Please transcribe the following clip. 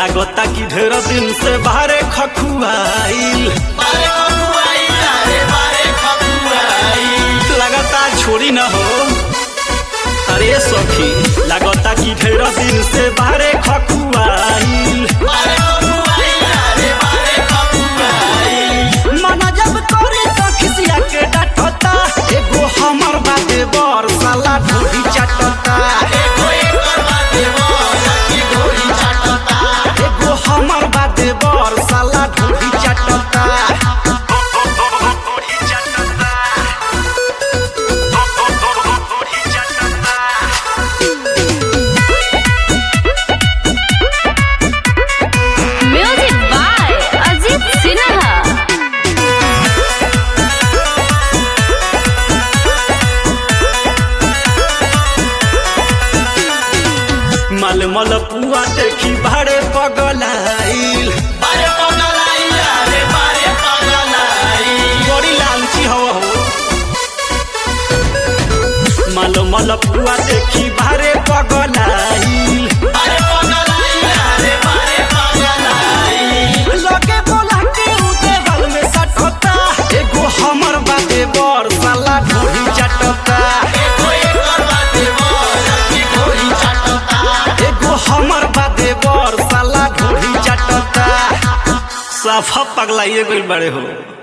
लागता कि ढेर दिन से बाहरे खखुआइल लगातार छोड़ी न हो अरे सखी लागता कि ढेर दिन से बाहरे खखुआइल मना जब करे त खिसिया के डांटता एगो हमर बाते बर साला ढोरी चाटता एगो हमर बाते बर साला ढोरी चाटता म्यूजिक बाय अजीत सिन्हा मल मल पुआ देखी भाड़े पगलाइल बड़ी लालची हो हो मल मल पुआ देखी भाड़े पगलाइल लगे बोला के उते बल में सटता एगो हमर बाते बर साला ढोरी चटता एगो हमर बाते बर साला ढोरी चटता साफा पगलाइए गइल बड़े हो